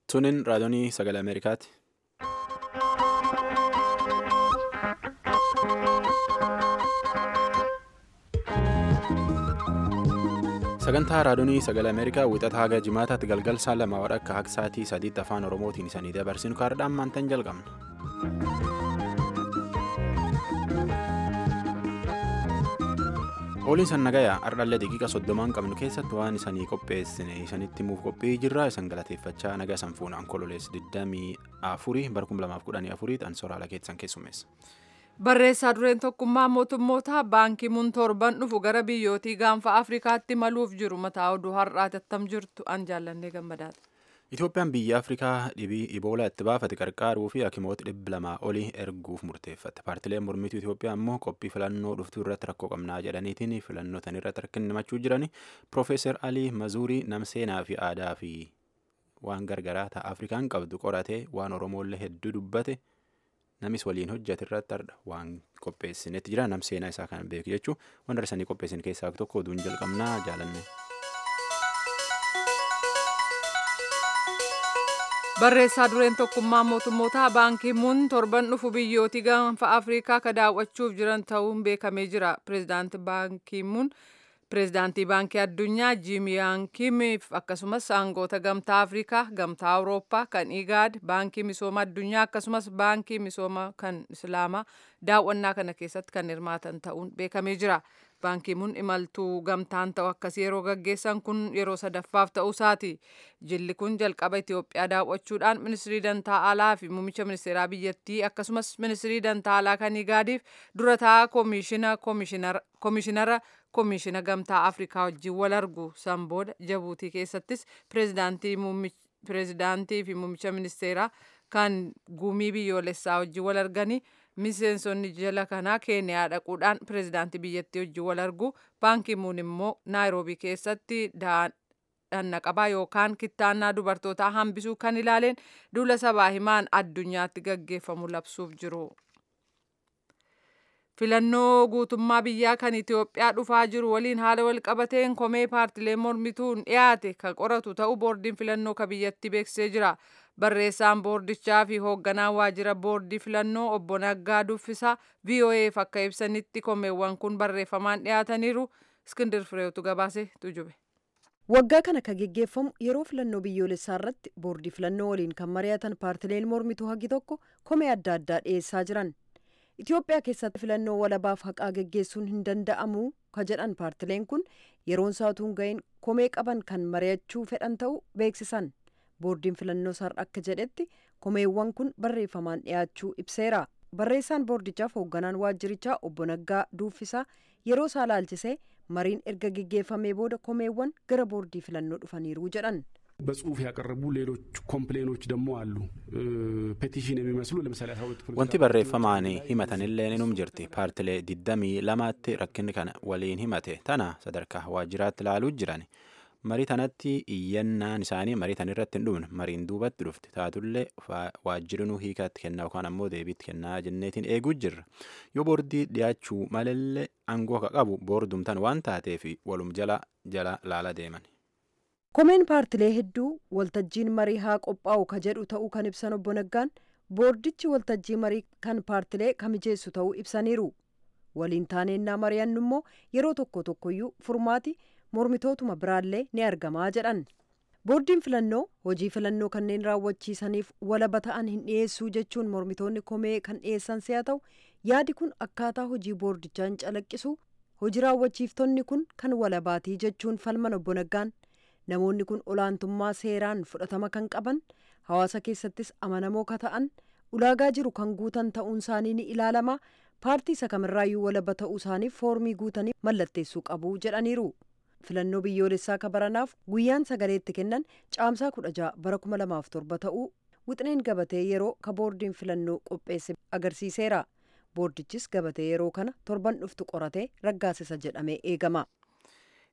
Tunin raadiyoonii sagalee Ameerikaati. Sagantaa raadiyoonii sagalee Ameerikaa wixata haga jimaataatti galgal saa lama wadhakka haga sa'aatii sadiitti afaan Oromootiin isanii dabarsinu kaardhaan maantan jalqabna. Ooliin san nagayaa ardhallee daqiiqa soddomaan qabnu keessatti waan isanii qopheessine isanitti himuuf qophii jirra isan galateeffachaa nagaa san fuunaan kololees 24 bara 2014 an soraala keessan keessummeessa. Barreessaa dureen tokkummaa mootummoota baankii mun torban dhufu gara biyyootii gaanfa Afrikaatti maluuf jiru mataa oduu har'aati attam jirtu an jaallannee gammadaati. Itoophiyaan biyya Afrikaa dhibii Iboolaa itti baafate qarqaaruu fi hakimoota dhibba lamaa olii erguuf murteeffatte. Paartileen mormituu Itoophiyaa immoo qophii filannoo dhuftuu irratti rakkoo qabnaa jedhaniitiin filannoo tan irratti rakkin himachuu jirani. Piroofeesar Alii Mazuurii namseenaa fi aadaa fi waan gargaraa ta'a Afrikaan qabdu qoratee waan Oromoollee hedduu dubbate namis waliin hojjate irratti arda waan qopheessinetti jira namseenaa isaa kan beeku jechuun waan darsanii qopheessin keessaa tokko oduun jalqabnaa jaalanne. Barreessaa dureen tokkummaa mootummoota baankii mun torban dhufu biyyootii gaanfa Afrikaa ka daawwachuuf jiran ta'uun beekamee jira. Pireezidaantii baankii mun pireezidaantii baankii addunyaa Jiim Yaan Kimiif akkasumas aangoota gamtaa Afrikaa, gamtaa Awurooppaa, kan Igaad, baankii misooma addunyaa akkasumas baankii misooma kan Islaamaa daawwannaa kana keessatti kan hirmaatan ta'uun beekamee jira. Baankiin mun imaltuu gamtaan ta'u akkasii yeroo gaggeessan kun yeroo sadaffaaf ta'uu isaati. Jilli kun jalqaba Itoophiyaa daawwachuudhaan ministirii dantaa alaa fi muummicha ministeeraa biyyattii akkasumas ministirii dantaa alaa kan Igaadiif dura taa'aa koomishinara koomishina gamtaa Afrikaa wajjin wal argu. San booda Jabuutii keessattis pireezidaantii fi muummicha ministeeraa kan gumii biyyoolessaa wajjin wal arganii miseensonni jala kanaa keeniyaa dhaquudhaan pireezidaantii biyyattii wajjin wal argu baankii muun immoo naayiroobii keessatti dhanna qabaa yookaan kittaannaa dubartootaa hambisuu kan ilaaleen duula sabaa himaan addunyaatti gaggeeffamu labsuuf jiru. filannoo guutummaa biyyaa kan Itoophiyaa dhufaa jiru waliin haala wal qabateen komee paartilee mormituun dhiyaate kan qoratu ta'uu boordiin filannoo ka biyyatti beeksisee jira. Barreessaan boordichaa fi hoogganaan waajjira boordii filannoo obbo Naggaa Duffisaa VOA'f akka ibsanitti komeewwan kun barreeffamaan dhiyaataniiru. Iskindir Fireetu gabaasee tujube. Waggaa kana kan geggeeffamu yeroo filannoo biyyoolessaa irratti boordii filannoo waliin kan mari'atan paartileen mormituu hagi tokko komee adda addaa dhiyeessaa jiran. Itoophiyaa keessatti filannoo walabaaf haqaa geggeessuun hin danda'amu ka jedhan paartileen kun yeroon saatuun ga'een komee qaban kan mari'achuu fedhan ta'uu beeksisan. boordiin filannoo sarara akka jedhetti komeewwan kun barreeffamaan dhiyaachuu ibseera barreessaan boordichaaf hoogganaan waajjirichaa obbo Naggaa Duuffisaa yeroo isaa laalchisee mariin erga geggeeffamee booda komeewwan gara boordii filannoo dhufaniiru jedhan. በጽሁፍ ያቀረቡ ሌሎች ኮምፕሌኖች ደግሞ አሉ ፔቲሽን የሚመስሉ ለምሳሌ wanti barreeffamaan himatanillee inum jirti paartilee diddamii lamaatti rakkinni kana waliin himate tana sadarkaa waajjiraatti ilaaluu jiran marii tanatti iyyannaan isaanii marii tan irratti hin dhufne mariin duubatti dhufte taatullee waajjirinuu hiikaatti kennaa yookaan ammoo deebiitti kennaa jenneetiin eeguu jirra yoo boordii dhiyaachuu malallee aangoo ka qabu boordumtan waan taateef walum jala jala laala deeman. komeen paartilee hedduu waltajjiin marii haa qophaa'u ka jedhu ta'uu kan ibsan obbo Naggaan boordichi waltajjii marii kan paartilee kamijeessu ta'uu ibsaniiru waliin taaneennaa mari'annu immoo yeroo tokko tokkoyyuu furmaati mormitootuma biraallee ni argamaa jedhan boordiin filannoo hojii filannoo kanneen raawwachiisaniif walaba ta'an hin dhiyeessuu jechuun mormitoonni komee kan dhiyeessan si'a ta'u yaadi kun akkaataa hojii boordichaa hin calaqqisu hojii raawwachiiftonni kun kan walabaatii jechuun falman obbo Naggaan namoonni kun olaantummaa seeraan fudhatama kan qaban hawaasa keessattis amanamoo ka ta'an ulaagaa jiru kan guutan ta'uun isaanii ni ilaalama paartii isa kamirraayyuu walaba ta'uu isaaniif foormii guutanii mallatteessuu qabu jedhaniiru. filannoo biyyoolessaa ka baranaaf guyyaan sagaleetti kennan caamsaa kudha ja'a bara kuma lamaaf torba ta'uu wixineen gabatee yeroo ka boordiin filannoo qopheesse agarsiiseera boordichis gabatee yeroo kana torban dhuftu qoratee raggaasisa jedhamee eegama.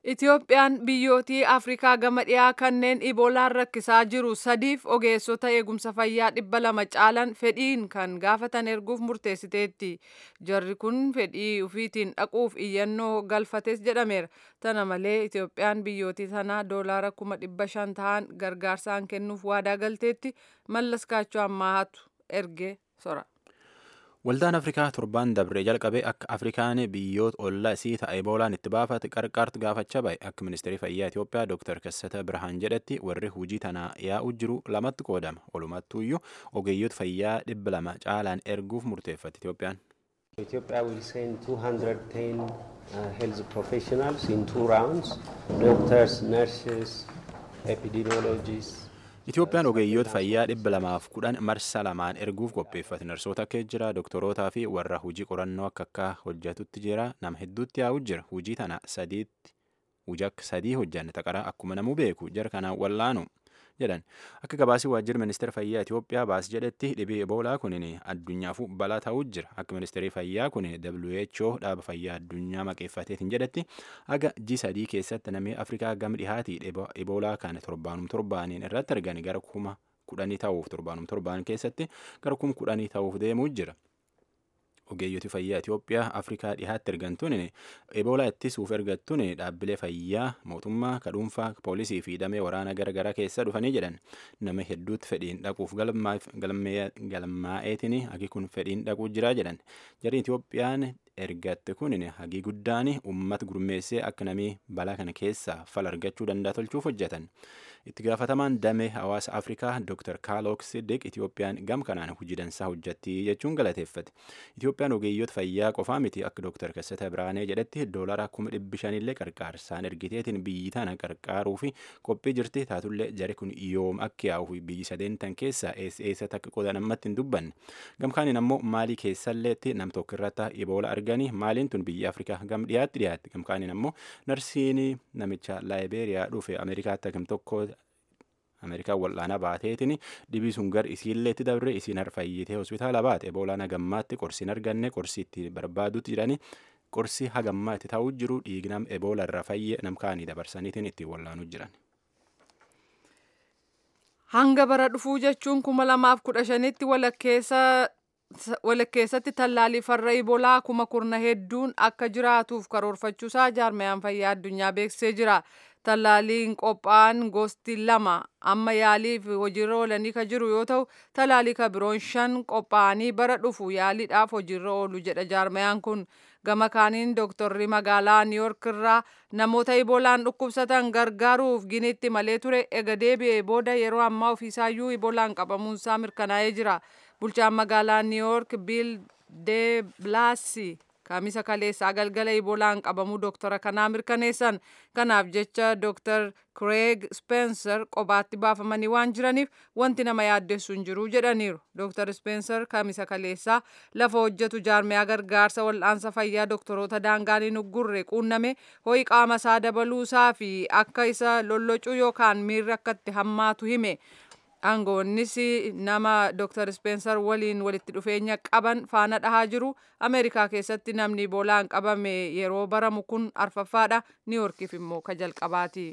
Itiyoophiyaan biyyootii Afrikaa gama dhiyaa kanneen iboolaan rakkisaa jiru sadiif ogeessota eegumsa fayyaa dhibba lama caalan fedhiin kan gaafatan erguuf murteessiteetti. Jarri kun fedhii ufiitiin dhaquuf iyyannoo galfates jedhameera. Tana malee Itiyoophiyaan biyyootii sanaa doolaara kuma dhibba shan ta'an gargaarsaan kennuuf waadaa galteetti mallas kaachoo ammaatu erge sora. Waldaan Afrikaa torbaan dabree jalqabee akka Afrikaan biyyoota ollaa isii ta'e eboolaan itti baafate qarqaartu gaafachaa bahe akka ministeerri fayyaa Itoophiyaa Dr. Kassata Birhaan jedhetti warri hujii tanaa yaa'u jiru lamatti qoodama. Walumattuuyyuu ogeeyyoota fayyaa dhibba lama caalaan erguuf murteeffate Itoophiyaan. Ethiopia will send 210 uh, health professionals in two rounds doctors, nurses, epidemiologists. Itoophiyaan ogeeyyoota fayyaa dhibba lamaaf kudhan marsa lamaan erguuf qopheeffate narsoota akka jira dooktorootaa fi warra hujii qorannoo akka akka hojjetutti jira nama hedduutti yaa'u jira hujii tana sadiitti hujii akka sadii hojjanne taqara akkuma namuu beeku jara kanaan wallaanu jedhan akka gabaasii waajjira ministeera fayyaa Itoophiyaa baas jedhetti dhibee eboolaa kunin addunyaafuu balaa ta'uu jira akka ministeerri fayyaa kun WHO dhaaba fayyaa addunyaa maqeeffateetiin jedhetti aga ji sadii keessatti namni Afrikaa gama dhihaatii eboolaa kana torbaanum torbaaniin irratti argani gara kuma kudhanii ta'uuf torbaanum torbaan keessatti gara kuma kudhanii ta'uuf deemuu jira. ogeeyyoti fayyaa Itoophiyaa Afrikaa dhihaatti ergantuun eboolaa ittisuuf ergattuun dhaabbilee fayyaa mootummaa kadhuunfaa poolisii fi damee waraana garaagaraa keessa dhufanii jedhan nama hedduutti fedhiin dhaquuf galmaa'eetiin hagi kun fedhiin dhaquu jira jedhan jarri Itoophiyaan ergatte kun hagii guddaan uummata gurmeessee akka namii balaa kana keessaa fala argachuu danda'a tolchuuf hojjetan. itti gaafatamaan damee hawaasa afrikaa dr kaalook siddiq itiyoophiyaan gam kanaan hojii dansaa hojjetti jechuun galateeffate itiyoophiyaan ogeeyyoota fayyaa qofaa miti akka dr kassata biraanee jedhetti doolara kuma dhibbi shanillee qarqaarsaan ergiteetiin biyyi tana qarqaaruu fi qophii jirti taatullee jari kun yoom akka yaa'u biyyi sadeentan keessaa eessa takka qodan ammatti hin dubbanne gamkaaniin ammoo maalii keessalleetti nam tokko irratti iboola arganii maaliin tun biyya afrikaa gam dhiyaatti dhiyaatti gamkaaniin ammoo narsiin namicha laayibeeriyaa dhufe ameerikaatti akkam tokko ameerikaan wal'aana baateetiin dhibii sun gar isiilleetti dabre isiin harfayyitee hospitaala baate eboolaan hagammaatti qorsiin arganne qorsii itti barbaadutti jiranii qorsii hagammaa itti ta'uu jiru dhiignam eboola irra fayye namkaanii dabarsaniitiin ittiin wal'aanuu jiran. Hanga bara dhufuu jechuun kuma lamaaf kudha shanitti walakkeessa walakkeessatti tallaalii farra ibolaa kuma kurna hedduun akka jiraatuuf karoorfachuusaa jaarmayaan fayyaa addunyaa beeksisee jira. Tallaaliin qophaa'an gosti lama amma yaaliif hojiirra oolanii kan jiru yoo ta'u tallaalii kan biroon shan qophaa'anii bara dhufu yaaliidhaaf hojiirra oolu jedha jaarmayaan kun. Gama kaaniin dooktorri magaalaa Niiyork irraa namoota ibolaan dhukkubsatan gargaaruuf giniitti malee ture ega deebi'ee booda yeroo ammaa ofiisaayyuu ibolaan qabamuunsaa mirkanaa'ee jira. Bulchaan magaalaa Niiyork Biil de Blaasi kaamisa kaleessaa galgala ibolaan qabamuu dooktora kanaa mirkaneessan. Kanaaf jecha dooktar Craig Spencer kophaatti baafamanii waan jiraniif wanti nama yaaddessu hin jiru jedhaniiru. Dooktar Spencer kaamisa kaleessaa lafa hojjetu jaarmiyaa gargaarsa wal'aansa fayyaa dooktoroota daangaan hin uggurre quunname ho'i qaama isaa dabaluusaa fi akka isa lollocuu yookaan miirri akka itti hammaatu hime. aangoonnis nama Dr. Spencer waliin walitti dhufeenya qaban faana dhahaa jiru. Ameerikaa keessatti namni iboolaan qabame yeroo baramu kun arfaffaadha. Niiyorkiif immoo ka jalqabaati.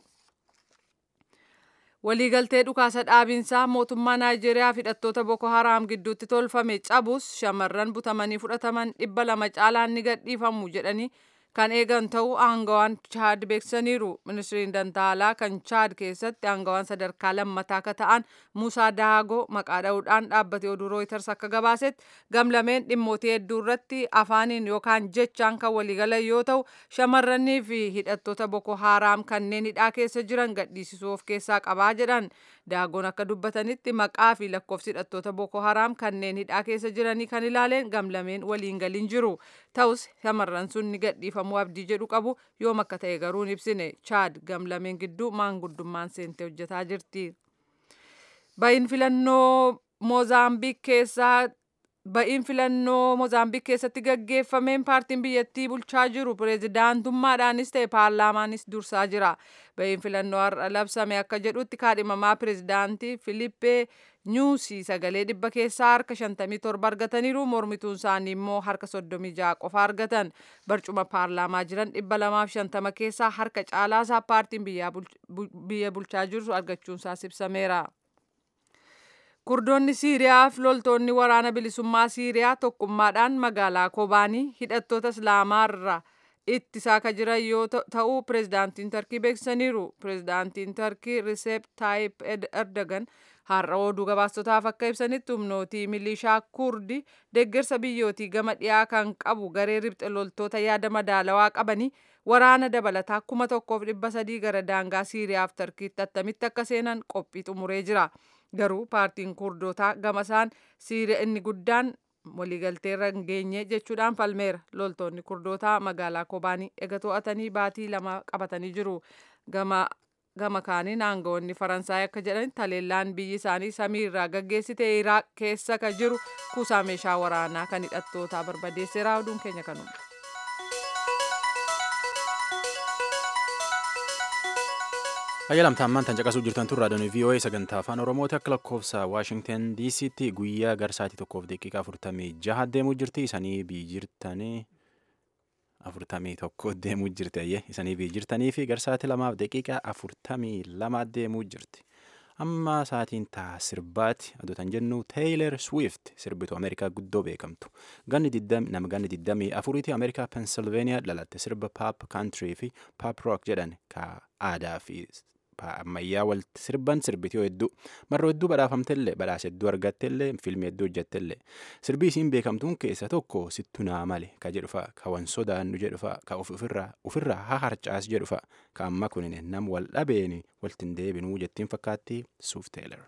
Waliigaltee dhukaasa dhaabinsaa mootummaa Naayijeeriyaa fi hidhattoota Boko Haraam gidduutti tolfame cabus shamarran butamanii fudhataman dhibba lama caalaan ni gadhiifamu jedhanii kan eegan ta'uu aangawaan chaad beeksisaniiru ministiriin dantaalaa kan chaad keessatti aangawaan sadarkaa lammataa akka ta'an muusaa daagoo maqaa dha'uudhaan dhaabbate oduu rooyiters akka gabaasetti gamlameen dhimmootii hedduu irratti afaaniin yookaan jechaan kan waliigalan yoo ta'u shamarranii fi hidhattoota boko haaraam kanneen hidhaa keessa jiran gadhiisisuu of keessaa qabaa jedhan daagoon akka dubbatanitti maqaa fi lakkoofsi hidhattoota boko haaraam kanneen hidhaa keessa jiranii kan ilaaleen gamlameen waliin galin jiru ta'us shamarran sun ni gadhiifamuu abdii jedhu qabu yoom akka ta'e garuu hin ibsine chaad gamlameen gidduu maanguddummaan seentee hojjetaa jirti. Bayin filannoo Moozaambiik keessaa ba'iin filannoo Mozaambiik keessatti gaggeeffameen paartiin biyyattii bulchaa jiru pireezidaantummaadhaanis ta'e paarlaamaanis dursaa jira. Ba'iin filannoo har'a labsame akka jedhutti kaadhimamaa pireezidaantii Filippee Nyuusii sagalee dhibba keessaa harka 57 argataniiru mormituun isaanii immoo harka 36 qofa argatan. Barcuma paarlaamaa jiran 250 keessaa harka caalaasaa paartiin biyya bulchaa jiru argachuunsaas ibsameera. Kurdoonni Siiriyaa fi loltoonni waraana bilisummaa Siiriyaa tokkummaadhaan magaalaa Kobaanii hidhattoota Islaamaarraa ittisaa akka jiran yoo ta'u pireezidaantiin Tarkii beeksisaniiru. Pireezidaantiin Tarkii Riseep Taayip Erdogan har'a oduu gabaastotaaf akka ibsanitti humnootii milishaa Kurdi deeggarsa biyyootii gama dhiyaa kan qabu garee ribxe loltoota yaada madaalawaa qabanii waraana dabalataa kuma tokkoof dhibba sadii gara daangaa Siiriyaaf Tarkiitti attamitti akka seenan qophii xumuree jira. Garuu paartiin kurdootaa gama isaan Siiriyaa inni guddaan waliigalteerra hin geenye jechuudhaan falmeera. Loltoonni kurdootaa magaalaa Kobaanii ega to'atanii baatii lama qabatanii jiru. Gama gama kaaniin aangawoonni Faransaay akka jedhanitti haleellaan biyyi isaanii samii irraa gaggeessite Iraaq keessa ka jiru kuusaa meeshaa waraanaa kan hidhattootaa barbadeesseera. Oduun keenya kanuma. Ayyalamta ammaan tan caqasuu jirtan tun raadiyoon VOA sagantaa afaan Oromooti akka lakkoofsa Waashingten DC'tti guyyaa garsaatii tokkoof daqiiqaa afurtamii jaha deemuu jirti isanii bii jirtanii afurtamii tokko deemuu jirti ayyee isanii bii jirtanii fi garsaati lamaaf daqiiqaa afurtamii lama deemuu jirti. Amma saatiin taa sirbaati adotan jennu Taylor Swift sirbitu Ameerikaa guddoo beekamtu. Ganni nama ganni diddamii afuriiti Ameerikaa Pennsylvania dhalatte sirba pop country fi pop rock jedhan ka aadaa fi ammayyaa walitti sirban sirbitiyoo hedduu marroo hedduu badhaafamtellee badhaasa hedduu argattellee fiilmii hedduu hojjettellee sirbii isiin beekamtuun keessa tokko sittu naa male ka jedhufa ka wan sodaannu jedhufa ka ofirraa ofirraa haa harcaas jedhufa ka amma kunin nam wal dhabeeni waltin deebinuu jettiin fakkaatti suuf teeler.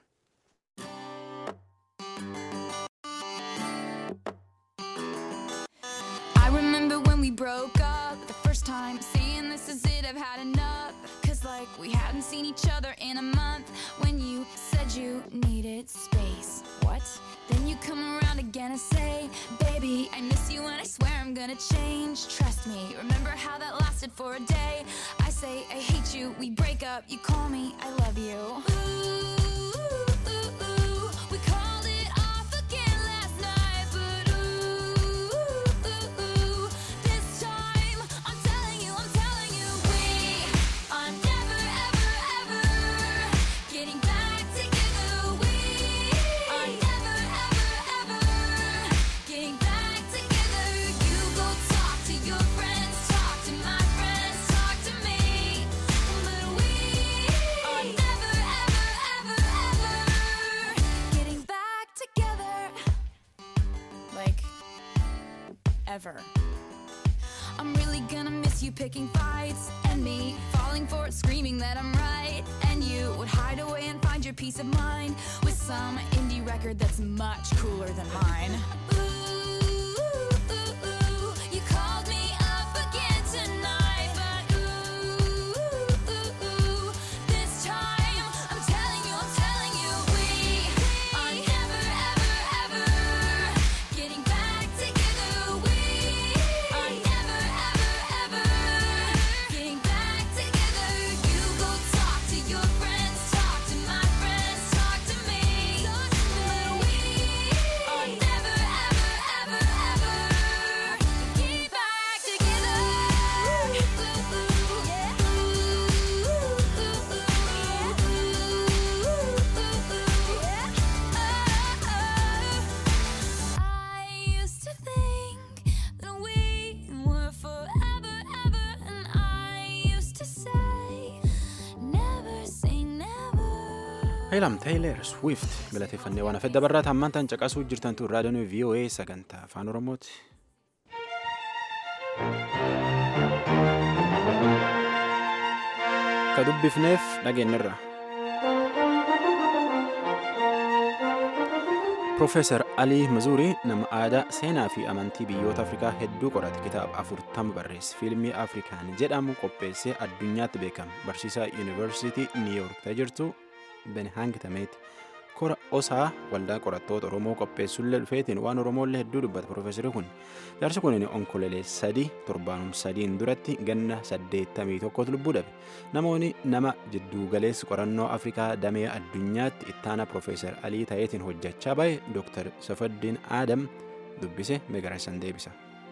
I remember when we broke up the first time, saying this is it, I've had enough. Cause like we hadn't seen each other in a month when you said you needed space. What? Then you come around again and say, Baby, I miss you and I swear I'm gonna change. Trust me, remember how that lasted for a day? I say, I hate you, we break up, you call me, I love you. Ooh, ooh, ooh, we called it off again last night, but ooh, ooh, ooh, this time I'm telling you, I'm telling you, we are never, ever, ever getting back together. We are never, ever, ever getting back together. You go talk to your friends, talk to my friends, talk to me, but we are never, ever, ever, ever getting back together. Like ever. I'm really gonna miss you picking fights and me falling for it, screaming that I'm right. And you would hide away and find your peace of mind with some indie record that's much cooler than mine. Ooh, ooh, ooh, you called me up again tonight, but ooh, ooh, ooh, this time I'm telling you, I'm telling you, we are never, ever, ever getting back together. We are never, ever, ever getting back together. You go talk to your friends, talk to my friends, talk to me, but we are never, ever, ever, ever get back together. I used to think that we were forever, ever, and I used to say, never say never. Haylam Taylor Swift galateeffannee waan hafedda barraa hammaan tan caqasuu jirtan tun raadiyoon VOA sagantaa afaan Oromooti. Ka dubbifneef dhageenyirra. Profeesar Alii Mazuurii nama aadaa seenaa fi amantii biyyoota Afrikaa hedduu qorate kitaaba afurtama barreesse fiilmii Afrikaan jedhamu qopheessee addunyaatti beekama barsiisaa yuunivarsiitii Niiyork ta'e jirtu Benhang Tameeti kora osaa waldaa qorattoota oromoo qopheessullee dhufeetiin waan oromollee hedduu dubbata profeesari kun jaarsi kun onkolelee sadii torbaanum sadiin duratti ganna saddeettamii tokkotu lubbuu dhabe namoonni nama jidduu galeessi qorannoo afrikaa damee addunyaatti ittaana profeesar alii ta'eetiin hojjechaa bahe dooktar safaddiin aadam dubbise meegaraasan deebisa.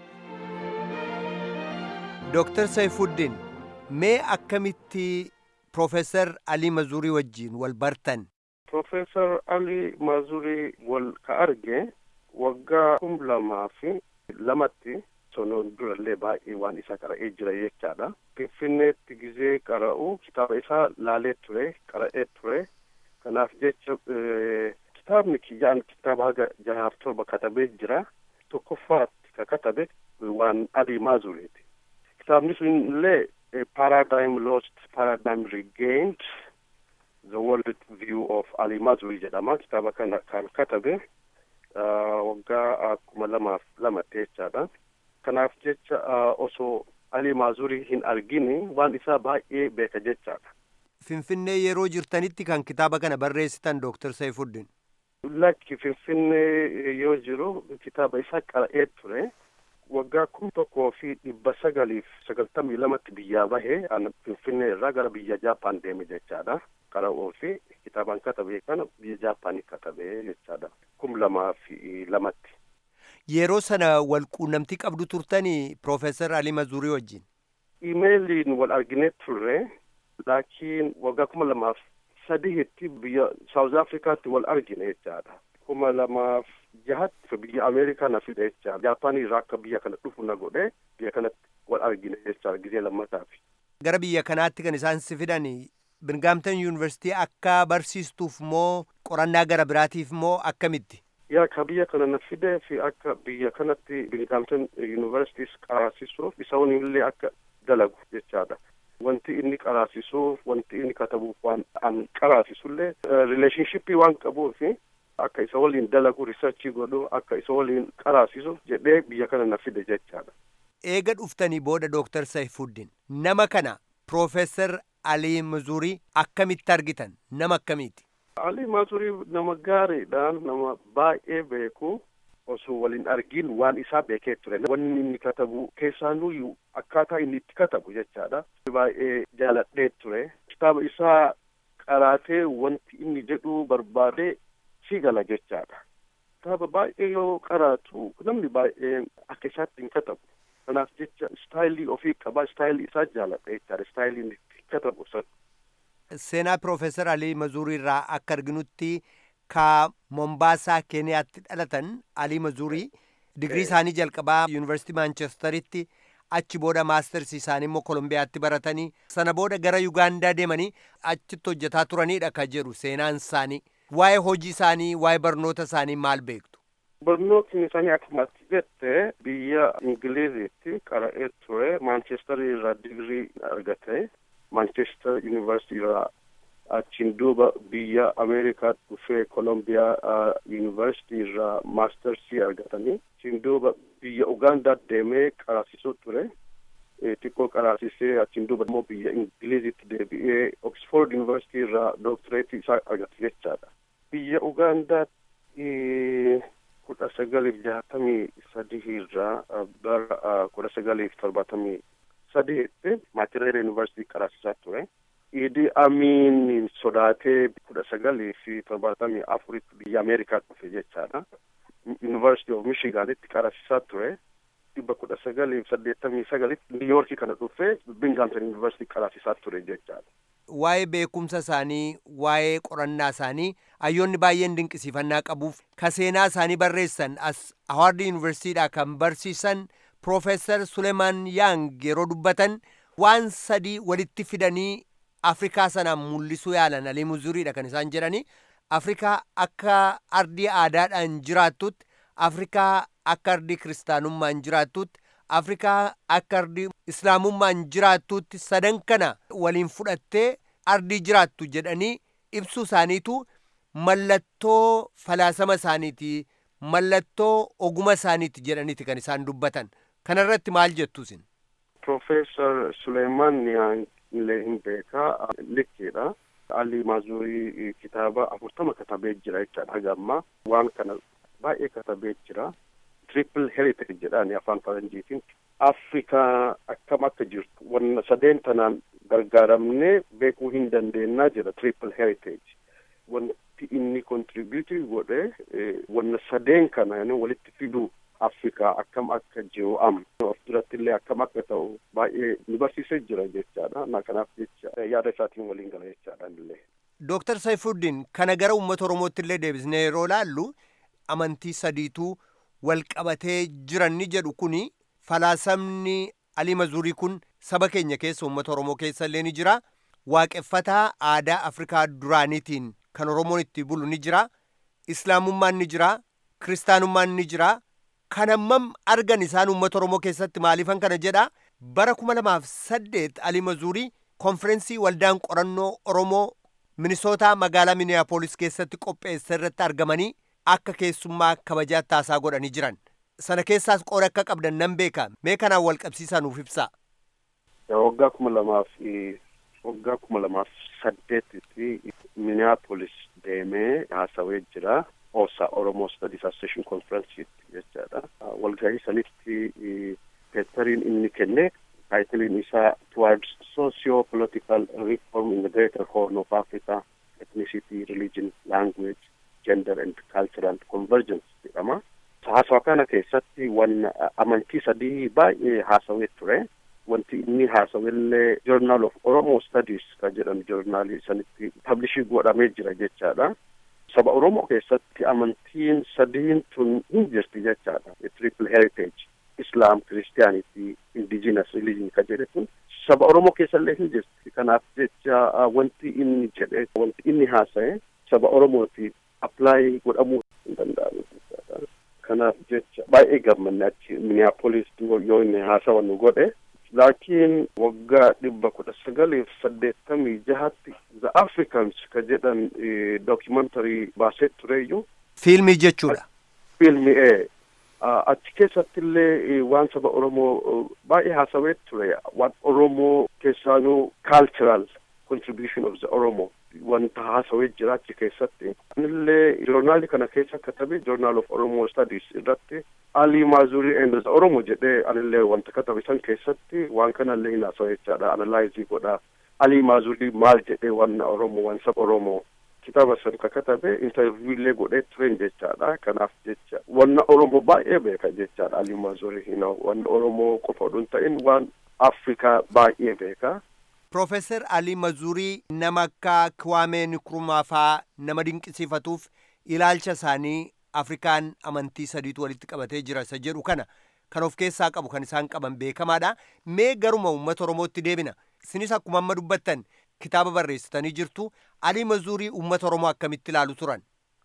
Dooktar Saifuddin mee akkamitti Profeesar Alii Mazurii wajjin wal bartan? Profeesar Alii Mazurii wal ka arge waggaa kum lamaa fi lamatti sonoon durallee baay'ee waan isa qara'ee jira jechaadha. Finfinneetti gizee qara'u kitaaba isaa laalee ture qara'ee ture. Kanaaf jecha kitaabni kiyyaan kitaaba haga jahaaf torba katabee jira. Tokkoffaatti ka katabe waan Alii Mazuriiti. Kitaabni sun illee paradigm lost, paradigm regained, the world view of Ali Mazuri jedhama. Kitaaba kana kan katabe waggaa kuma lamaaf lama jechaadha. Kanaaf jecha osoo Ali Mazuri hin argini waan isaa baay'ee beeka jechaadha. Finfinnee yeroo jirtanitti kan kitaaba kana barreessitan Dooktar Saifuddin. Lakki Finfinnee yoo jiru kitaaba isaa qara'ee ture. waggaa kum tokkoo fi dhibba sagaliif sagaltamii lamatti biyyaa bahe finfinnee irraa gara biyya jaappaan deeme jechaadha qara'uu fi kitaabaan katabe kana biyya jaappaanii katabe jechaadha kum lamaa fi lamatti. Yeroo sana wal quunnamtii qabdu turtanii Profeesar Alii Mazurii wajjin. Imeeliin wal arginee turre laakiin waggaa kuma lamaaf sadiitti biyya Saawuz Afrikaatti wal argine jechaadha. kuma lamaaf jahatti biyya ameerikaa na fide jecha jaapaanii irraa akka biyya kana dhufu na godhe biyya kanatti wal argine jecha gizee lammataaf. Gara biyya kanaatti kan isaan si fidan Birgaamtan yuunivarsiitii akka barsiistuuf moo qorannaa gara biraatiif moo akkamitti? Yaa ka biyya kana na fide fi akka biyya kanatti Birgaamtan yuunivarsiitiis qaraasisuuf isa illee akka dalagu jechaadha. Wanti inni qaraasisuuf wanti inni katabuuf waan an qaraasisullee rileeshnshippii waan qabuufi akka isa waliin dalagu riisarchii godhu akka isa waliin qaraasisu jedhee biyya kana na fide jechaadha. Eega dhuftanii booda Dooktar Saifuddin nama kana Profeesar Alii Mazurii akkamitti argitan nama akkamiiti? Alii Mazurii nama gaariidha nama baay'ee beeku osoo waliin argin waan isaa beekee ture wanni inni katabu keessaanuyyuu akkaataa inni itti katabu jechaadha. Baay'ee jaaladhee ture kitaaba isaa qaraatee wanti inni jedhu barbaadee si gala jechaadha. Kitaaba baay'ee yoo qaraatu namni baay'ee akka isaatti hin katabu. Kanaaf jecha istaayilii ofii qaba istaayilii isaa jaaladha jechaadha istaayilii inni itti katabu sana. Seenaa Profeesar Alii Mazurii irraa akka arginutti ka Mombaasaa Keeniyaatti dhalatan Alii Mazurii digrii isaanii jalqabaa Yuunivarsiitii Maanchesteritti achi booda maastarsi isaanii immoo Kolombiyaatti baratanii sana booda gara Yugaandaa deemanii achitti hojjetaa turanidha ka jedhu seenaan isaanii. waa'ee hojii isaanii waa'ee barnoota isaanii maal beektu? Barnootni isaanii akkuma ati jette biyya Ingiliziitti qara'ee ture Maanchestar irraa digrii argate Maanchestar Yuunivarsiitii irraa achiin duuba biyya Ameerikaa dhufee Kolombiyaa Yuunivarsiitii irraa maastarsii argatanii achiin duuba biyya Ugaandaa deemee qaraasisuu ture. xiqqoo qaraasisee achiin duuba immoo biyya Ingiliziitti deebi'ee Oxford Yuunivarsiitii irraa dooktireetii isaa argate jechaadha. Biyya Ugaandaatti kudha sagaliif jahatamii sadii irraa bara kudha sagaliif torbaatamii sadiitti Maatireera Yuunivarsiitii qaraasisaa ture. Idi Amiin sodaatee kudha sagalii fi torbaatamii afuritti biyya Ameerikaa dhufe jechaadha. Yuunivarsiitii of Michiganitti qaraasisaa ture. dhibba kudha sagaliif saddeettamii sagalitti niiyoorkii kana dhufee Binghamton Yuunivarsiitii qaraasisaa ture jechaadha. Waa'ee beekumsa isaanii, waa'ee qorannaa isaanii hayyoonni baay'een dinqisiifannaa qabuuf ka seenaa isaanii barreessan as Hawaard Yuunivarsiitiidhaa kan barsiisan Profeesar Suleemaan Yaang yeroo dubbatan waan sadii walitti fidanii Afrikaa sanaan mul'isuu yaalan Alii Muzuriidha kan isaan jedhani. Afrikaa akka ardii aadaadhaan jiraattutti Afrikaa akka ardii kiristaanummaan jiraattutti Afrikaa akka ardii islaamummaan jiraattutti sadan kana waliin fudhattee ardii jiraattu jedhanii ibsuu isaaniitu mallattoo falaasama isaaniiti mallattoo oguma isaaniiti jedhaniiti kan isaan dubbatan kanarratti maal jettu isin Profeesar Suleemaan Yaan illee hin beekaa likkiidha. Ali Maazurii kitaaba afurtama katabee jira jechaadha haga ammaa waan kana baay'ee katabee jira. Triple heritage jedhaani afaan faranjiitiin Afrikaa akkam akka jirtu wanna sadeen tanaan gargaaramnee beekuu hin dandeenyaa jira triple heritage. Wanti inni contributing godhe wanna sadeen kana walitti fiduu Afrikaa akkam akka jiru am of duratti illee akkam akka ta'u baay'ee nu barsiisee jira jechaadha. Na kanaaf jecha yaada isaatiin waliin gala jechaadha illee. Dooktar Saifuddin kana gara uummata Oromootti illee deebisnee yeroo laallu amantii sadiituu wal qabatee jiran ni jedhu kuni falaasamni Alii Mazurii kun saba keenya keessa uummata Oromoo keessa illee ni jira. Waaqeffataa aadaa Afrikaa duraaniitiin kan Oromoon itti bulu ni jira. Islaamummaan ni jira. Kiristaanummaan ni jira. Kan ammam argan isaan uummata Oromoo keessatti maaliifan kana jedha. Bara kuma lamaaf saddeet Alii Mazurii konferensii waldaan qorannoo Oromoo Minisootaa magaalaa Miniyaapolis keessatti qopheesse irratti argamanii akka keessummaa kabajaatti haasaa godhanii jiran. Sana keessaas qooda akka qabdan nan beeka. Mee kanaan wal qabsiisaa nuuf ibsaa. Waggaa kuma lamaaf waggaa kuma lamaaf saddeetitti Minneapolis deemee haasawee jira. OSA Oromoo Studies Association Conference jechaadha. Walgahii sanitti peepariin inni kenne taayitiliin isaa Towards Socio-Political Reform in the Greater Horn of Africa, Ethnicity, Religion, Language, Gender and Cultural Convergence jedhama. Haasawa kana keessatti wan amantii sadii baay'ee haasawee ture. Wanti inni haasawellee Journal of Oromo Studies kan jedhamu joornaalii sanitti pablishii godhamee jira jechaadha. Saba Oromoo keessatti amantiin sadiin tun hin jirti jechaadha. Triple heritage. Islam, Christianity, Indigenous religion kan jedhe kun saba Oromoo keessallee hin jirti. Kanaaf jecha wanti inni jedhe wanti inni haasa'e saba Oromootiif apply godhamuu hin danda'amu jechaadha. Kanaaf jecha baay'ee gammanne achi Minneapolis yoo inni haasawa nu godhe. Laakiin waggaa dhibba kudha sagaliif saddeettamii jahatti The Africans ka jedhan documentary baasee tureyyuu. Fiilmii jechuudha. Fiilmii ee. achi keessatti illee waan saba Oromoo baay'ee haasawee ture waan Oromoo keessaanuu cultural contribution of the Oromo wanta haasawee jira achi keessatti. Anillee joornaalii kana keessa katabe journal of Oromo studies irratti Ali Maazurii and the Oromo jedhee anillee wanta katabe san keessatti waan kanallee hin haasawee jechaadha analyzii godha. Ali Maazurii maal jedhee waan Oromoo waan saba Oromoo kitaaba san ka katabe interview illee godhee turen jechaadha kanaaf jecha wanna oromoo baay'ee beeka jechaadha ali maazurii hina wanna oromoo qofa odun ta'in waan afrikaa baay'ee beeka Profeesar Alii Mazurii nama akka Kiwaamee Nkrumah faa nama dinqisiifatuuf ilaalcha isaanii Afrikaan amantii sadiitu walitti qabatee jira isa jedhu kana kan of keessaa qabu kan isaan qaban beekamaadha. Mee garuma uummata Oromootti deebina. Isinis akkuma amma dubbattan kitaaba barreessitanii jirtu. Alii Mazurii uummata Oromoo akkamitti ilaalu turan?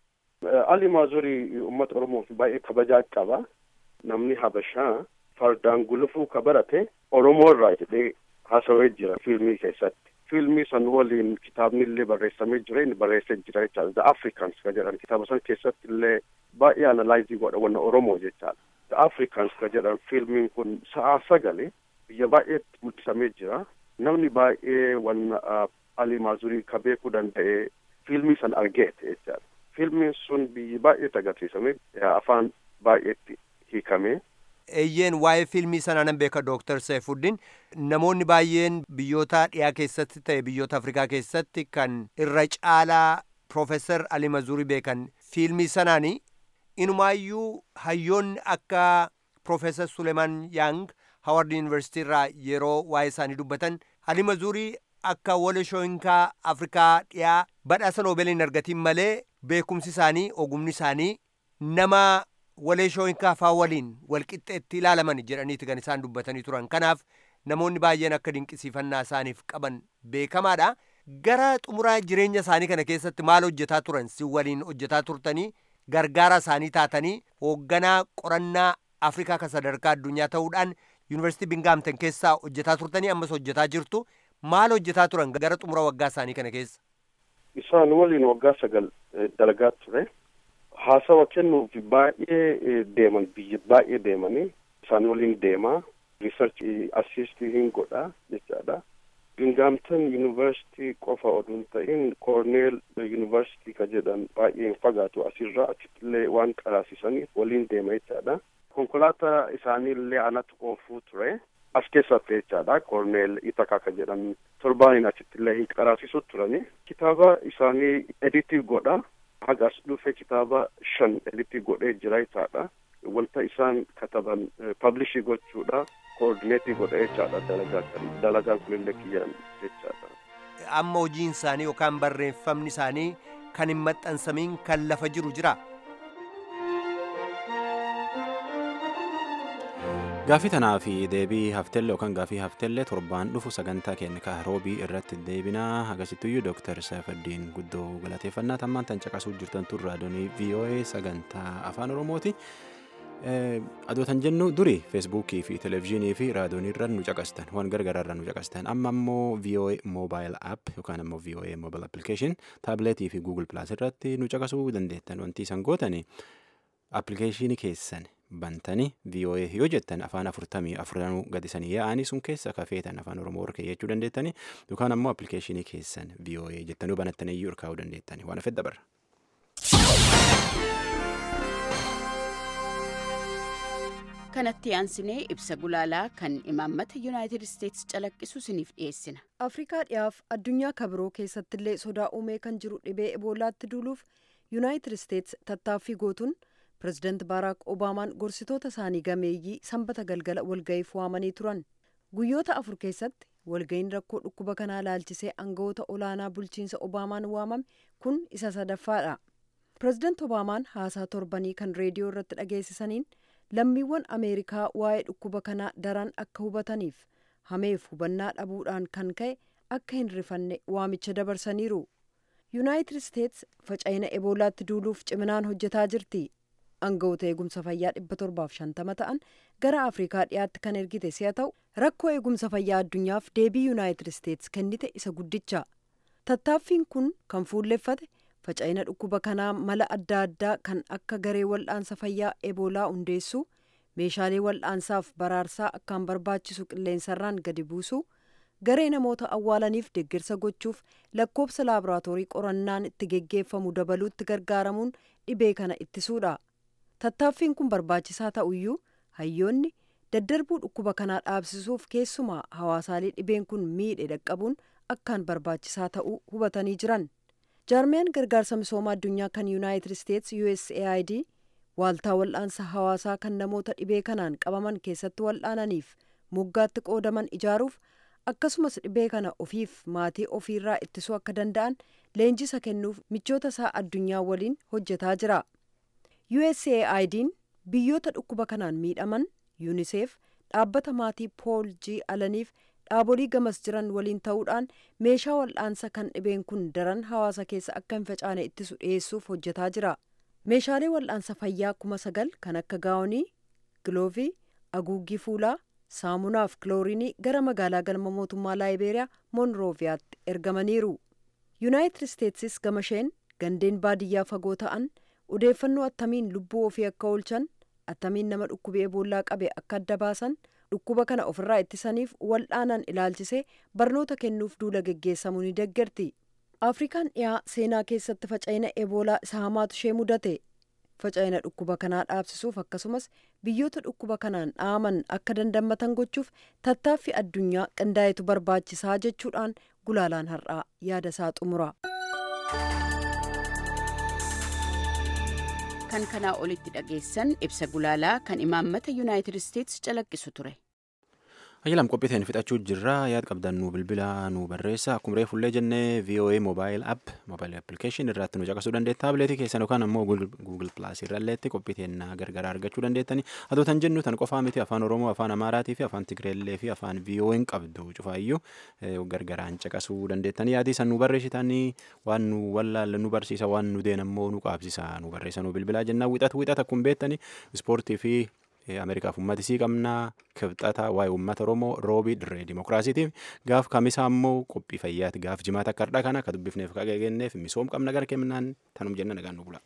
Ali Maazurii uummata Oromoof baay'ee kabajaa qaba. Namni Habashaa fardaan gulufuu ka barate Oromoo irraa jedhee haasawee jira fiilmii keessatti. Fiilmii san waliin kitaabni illee barreessamee jira inni barreessee jira jechaadha. The Africans ka jedhan kitaaba san keessatti illee baay'ee analaayizii godha wanna Oromoo jechaadha. The Africans ka jedhan fiilmiin kun sa'a sagale biyya baay'eetti mul'isamee jira. Namni baay'ee wanna Ali Maazurii ka beekuu danda'e fiilmii san argeete jechaadha. Fiilmiin sun biyyi baay'eetti agarsiisame afaan baay'eetti hiikame. Eeyyeen waa'ee fiilmii sanaa nan beeka Dooktar Saifuddin namoonni baay'een biyyoota dhiyaa keessatti ta'e biyyoota Afrikaa keessatti kan irra caalaa Profeesar Ali Mazurii beekan fiilmii sanaani inumaayyuu hayyoonni akka Profeesar Suleeman Yang Haward Yuunivarsiitii irraa yeroo waa'ee isaanii dubbatan Ali Mazurii akka wal shooyinkaa Afrikaa dhiyaa badhaasa noobeeliin argatiin malee beekumsi isaanii ogumni isaanii nama walee shooyinkaa faa waliin walqixxeetti ilaalaman jedhaniiti kan isaan dubbatanii turan kanaaf namoonni baay'een akka dinqisiifannaa isaaniif qaban beekamaadha gara xumuraa jireenya isaanii kana keessatti maal hojjetaa turan si waliin hojjetaa turtanii gargaara isaanii taatanii hoogganaa qorannaa afrikaa kan sadarkaa addunyaa ta'uudhaan yuunivarsiitii bingaamten keessaa hojjetaa turtanii ammas hojjetaa jirtu maal hojjetaa turan gara xumura waggaa isaanii kana keessa Isaan waliin waggaa sagal dalagaa ture. haasawa kennuuf baay'ee deeman biyya baay'ee deemanii isaan waliin deemaa riisarch assistii hin godha jechaadha Bingaamtan yuunivarsiitii qofa oduun ta'in koorneel yuunivarsiitii ka jedhan baay'ee hin fagaatu asirraa achittillee waan qaraasisaniif waliin deema jechaadha. Konkolaataa isaaniillee anatu oofuu ture. As keessatti jechaadha koorneel Itakaa ka jedhan torbaaniin achittillee hin qaraasisu turani. Kitaaba isaanii editii godha. Haga as dhufe kitaaba shan editii godhee jira jechaadha. Wanta isaan kataban pablishii gochuudha. koordineetii godha jechaadha dalagaa kan dalagaan kunillee kiyyaan jechaadha. Amma hojiin isaanii yookaan barreeffamni isaanii kan hin maxxansamiin kan lafa jiru jira. Gaafii tanaa fi deebii hafteellee yookaan gaafii hafteellee torbaan dhufu sagantaa keenya ka roobii irratti deebinaa agarsiituyyuu dooktar Saafaddiin guddoo galateeffannaa tammaan tan caqasuu jirtan tun raadiyoonii VOA sagantaa afaan Oromooti. adootan jennu duri feesbuukii fi televezyiinii fi raadiyoonii irra nu caqastan waan gargaraa irra nu caqastan amma immoo VOA mobile app yookaan immoo VOA mobile application taabileetii fi google plus irratti nu caqasuu dandeettan wanti isan gootani appilikeeshinii keessan bantanii VOA yoo jettan afaan afurtamii afuranuu gadisanii yaa'anii sun keessa kafeetan afaan oromoo orkee jechuu dandeettani yookaan ammoo appilikeeshinii keessan VOA jettanii banattanii iyyuu urkaa'uu dandeettani waan afedda barra. kanatti aansinee ibsa gulaalaa kan imaammata yuunaayitid isteetsi calaqqisu isiniif dhiyeessina. afrikaa dhiyaaf addunyaa kabiroo keessattillee sodaa uumee kan jiru dhibee eboolaatti duuluuf yuunaayitid isteetsi tattaaffii gootuun pirezidaant baaraak obaamaan gorsitoota isaanii gameeyyii sanbata galgala walga'iif waamanii turan guyyoota afur keessatti walga'iin rakkoo dhukkuba kanaa laalchisee aangawoota olaanaa bulchiinsa obaamaan waamame kun isa sadaffaadha pirezidaant obaamaan haasaa torbanii kan reediyoo irratti dhageessisaniin lammiiwwan ameerikaa waa'ee dhukkuba kanaa daran akka hubataniif hameef hubannaa dhabuudhaan kan ka'e akka hin rifanne waamicha dabarsaniiru yuunaayitid isteetsi faca'ina eboolaatti duuluuf ciminaan hojjetaa jirti aangawoota eegumsa fayyaa dhibba torbaaf shantama ta'an gara afrikaa dhiyaatti kan ergite si'a ta'u rakkoo eegumsa fayyaa addunyaaf deebii yuunaayitid isteetsi kennite isa guddicha tattaaffiin kun kan fuulleffate faca'ina dhukkuba kanaa mala adda addaa kan akka garee wal'aansa fayyaa eboolaa hundeessuu meeshaalee wal'aansaaf baraarsaa akkaan barbaachisu qilleensarraan gadi buusuu garee namoota awwaalaniif deeggarsa gochuuf lakkoobsa laaboraatoorii qorannaan itti geggeeffamu dabaluutti gargaaramuun dhibee kana ittisuudha tattaaffiin kun barbaachisaa ta'uyyuu hayyoonni daddarbuu dhukkuba kanaa dhaabsisuuf keessumaa hawaasaalee dhibeen kun miidhe dhaqqabuun akkaan barbaachisaa ta'uu hubatanii jiran jaarmiyaan gargaarsa misooma addunyaa kan yuunaayitid isteetsi usaid waaltaa wal'aansa hawaasaa kan namoota dhibee kanaan qabaman keessatti wal'aananiif moggaatti qoodaman ijaaruuf akkasumas dhibee kana ofiif maatii ofiirraa ittisuu akka danda'an leenjisa kennuuf michoota isaa addunyaa waliin hojjetaa jira usaid'n biyyoota dhukkuba kanaan miidhaman yuuniseef dhaabbata maatii pool g alaniif dhaabolii gamas jiran waliin ta'uudhaan meeshaa wal'aansa kan dhibeen kun daran hawaasa keessa akka hin facaane ittisu dhiyeessuuf hojjetaa jira meeshaalee wal'aansa fayyaa kuma sagal kan akka gaawonii giloovii haguuggii fuulaa saamunaaf kiloorinii gara magaalaa galma mootummaa laayibeeriyaa moonrooviyaatti ergamaniiru yuunaayitid isteetsis gamasheen gandeen baadiyyaa fagoo ta'an odeeffannoo attamiin lubbuu ofii akka oolchan attamiin nama dhukkubee eboolaa qabe akka adda baasan dhukkuba kana ofirraa ittisaniif wal'aanan ilaalchisee barnoota kennuuf duula geggeessamuu ni deeggarti afrikaan dhiyaa seenaa keessatti faca'ina eboolaa isa hamaatu ishee mudate faca'ina dhukkuba kanaa dhaabsisuuf akkasumas biyyoota dhukkuba kanaan dhaaman akka dandammatan gochuuf tattaaffii addunyaa qindaa'etu barbaachisaa jechuudhaan gulaalaan har'aa yaada isaa xumura. kan kanaa olitti dhageessan ibsa gulaalaa kan imaammata yuunaayitid isteetsi calaqqisu ture. Ajjalam qophiiteen fixachuu jirra yaad qabdan nu bilbila nu barreessa akkuma reefullee jennee VOA mobile app mobile application irratti nu caqasuu dandeetta taabileetii keessan yookaan ammoo google plus irralleetti qophiiteen gargaraa argachuu dandeettani adootan jennu tan qofaa miti afaan oromoo afaan amaaraatii fi afaan tigreellee fi afaan VOA qabdu cufaayyuu gargaraan caqasuu dandeettani yaadii san nu barreessitanii waan nu wallaalle nu barsiisa waan nu deen ammoo nu qaabsisa nu barreessa nu bilbilaa jennaa wixat wixat akkuma beettani ispoortii fi ameerikaaf ummata isii qabnaa kibxata waa'ee ummata oromoo roobii dirree dimokiraasiitiif gaaf kamisaa ammoo qophii fayyaati gaaf jimaata akka har'aa kana akka dubbifneef akka gegenneef misoom qabna gara kennaan tanum jenna nagaan nu bula.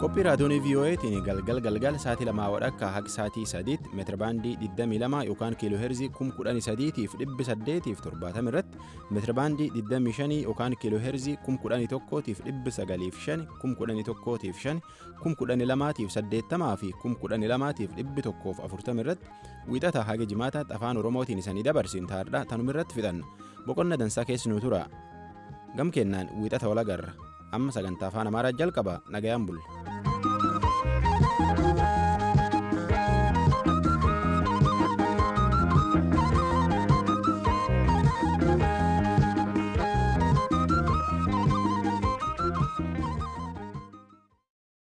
qophii raadiyoonii vii'oo'eetiin galgal galgal sa'aatii lamaa wadhakka haga sa'aatii sadiitti meetirabaandii 22 yookaan kiiloo heerzii 11800 fi 870 irratti meetirabaandii 25 yookaan kiiloo heerzii 11,000 fi 905 11,000 fi 12,000 fi 80 fi 12,000 fi 140 irratti wiixata haga jimaataatti afaan oromootiin isanii dabarsin taardha tanuma irratti fixanna boqonna dansaa keessinuu tura gam kennaan wiixata walagarra amma sagantaa afaan amaaraa jalqaba nagayaan bulle.